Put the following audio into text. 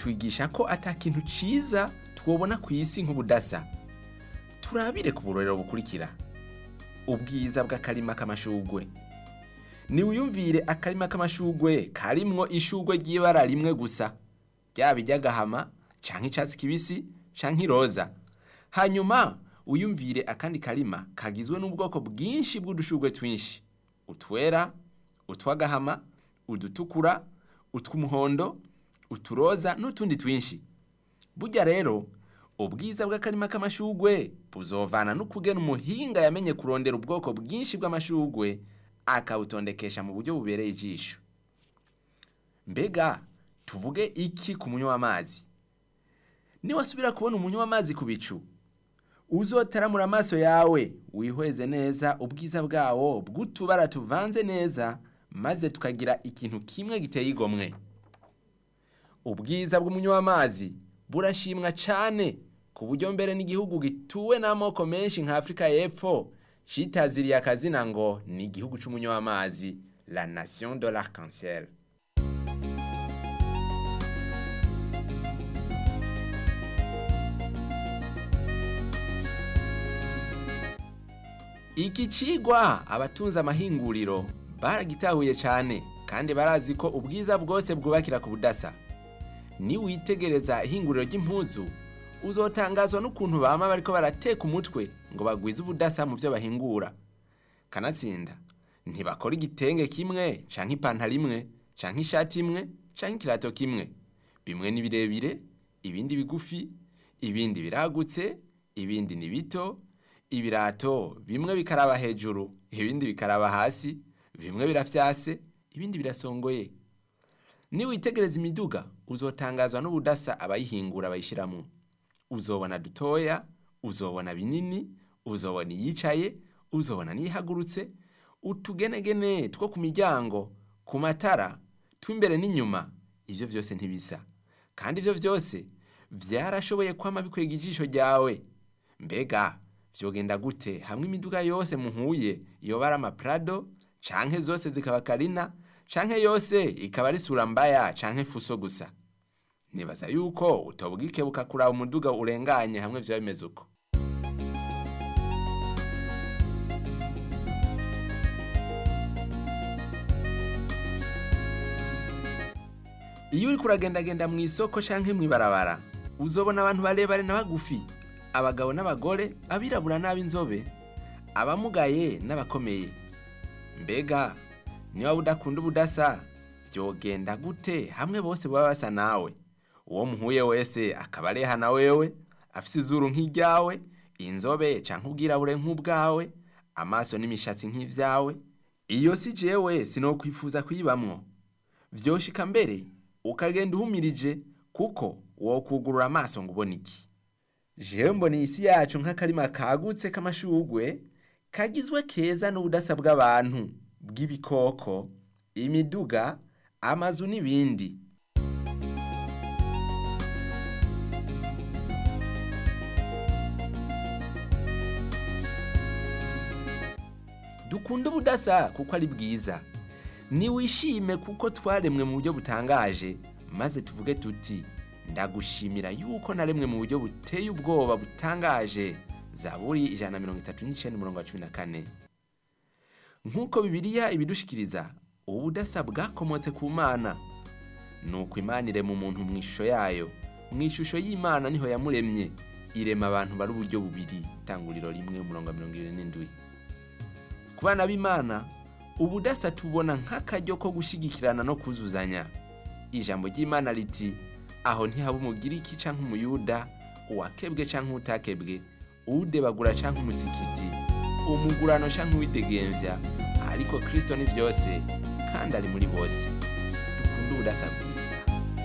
itwigisha ko ata kintu ciza twobona ku isi nk'ubudasa turabire ku burorero bukurikira ubwiza bw'akarima k'amashugwe niwiyumvire akarima k'amashugwe karimwo ishugwe ry'ibara rimwe gusa ryaba iry'agahama canke icatsi kibisi canke iroza hanyuma uyumvire akandi karima kagizwe n'ubwoko bwinshi bw'udushugwe twinshi utwera utw'agahama udutukura utw'umuhondo uturoza n'utundi twinshi burya rero ubwiza bw'akarima k'amashugwe buzovana n'ukugena umuhinga yamenye kurondera ubwoko bwinshi bw'amashugwe akabutondekesha mu buryo bubereye ijisho mbega tuvuge iki ku munywa w'amazi niwasubira kubona umunywa w'amazi ku bicu uzotaramura amaso yawe wihweze neza ubwiza bwawo bw'utubara tuvanze neza maze tukagira ikintu kimwe giteye igomwe ubwiza bw'umunywa w'amazi burashimwa cyane ku buryo mbere n'igihugu gituwe n'amoko menshi nka afurika y'epfo citaziriye akazina ngo ni igihugu c'umunywa w'amazi la nation de l'arc-en-ciel iki cigwa abatunze amahinguriro baragitahuye cyane kandi barazi ko ubwiza bwose bwubakira ku budasa niwitegereza ihinguriro ry'impuzu uzotangazwa n'ukuntu bama bariko barateka umutwe ngo bagwize ubudasa mu byo bahingura kanatsinda ntibakora igitenge kimwe canke ipantaro imwe canke ishati imwe canke ikirato kimwe bimwe ni birebire ibindi bigufi ibindi biragutse ibindi ni bito ibirato bimwe bikaraba hejuru ibindi bikaraba hasi bimwe birafyase ibindi birasongoye niwitegereza imiduga uzotangazwa n'ubudasa abayihingura bayishyiramo uzobona dutoya uzobona binini uzobona iyicaye uzobona n'iyihagurutse utugenegene two ku miryango ku matara tw'imbere n'inyuma ibyo byose ntibisa kandi ibyo byose byarashoboye kwama bikwega ijisho ryawe mbega vyogenda gute hamwe imiduga yose muhuye yoba ari amaprado canke zose zikaba karina canke yose ikaba ari sura mbaya canke fuso gusa nibaza yuko utobwikebuka kuraba umuduga urenganye hamwe vyoba bimeze uko iyo uriko uragendagenda mu isoko canke mw'ibarabara uzobona abantu barebare na bagufi abagabo n'abagore abirabura n'ab'inzobe abamugaye n'abakomeye mbega niba udakunda ubudasa byogenda gute hamwe bose baba basa nawe uwo muhuye wese akaba areha na wewe afise izuru nk'iryawe inzobe canke ubwirabure nk'ubwawe amaso n'imishatsi nk'ivyawe iyo si jewe sinokwifuza kuyibamwo vyoshika mbere ukagenda uhumirije kuko wokugurura amaso ngo ubone iki jewe mbona isi yacu nk'akarima kagutse k'amashugwe kagizwe keza n'ubudasa bw'abantu bw'ibikoko imiduga amazu n'ibindi dukunda ubudasa kuko ari bwiza niwishime kuko twaremwe mu buryo butangaje maze tuvuge tuti ndagushimira yuko naremwe mu buryo buteye ubwoba butangaje zaburi ijana na mirongo itatu n'icenda umurongo wa cumi na kane nk'uko bibiliya ibidushikiriza ubudasa bwakomotse ku mana nuko imana irema umuntu mu ishusho yayo mu ishusho y'imana niho yamuremye irema abantu bari uburyo bubiri itanguriro rimwe umurongo wa mirongo ibiri n'indwi ku bana b'imana ubudasa tubona nk'akaryo ko gushigikirana no kuzuzanya ijambo ry'imana riti aho ntihaba umugiriki canke umuyuda uwakebwe canke utakebwe uwudebagura canke umusikiti umugurano canke uwidegemvya ariko kristo ni vyose kandi ari muri bose dukunda ubudasa bwiza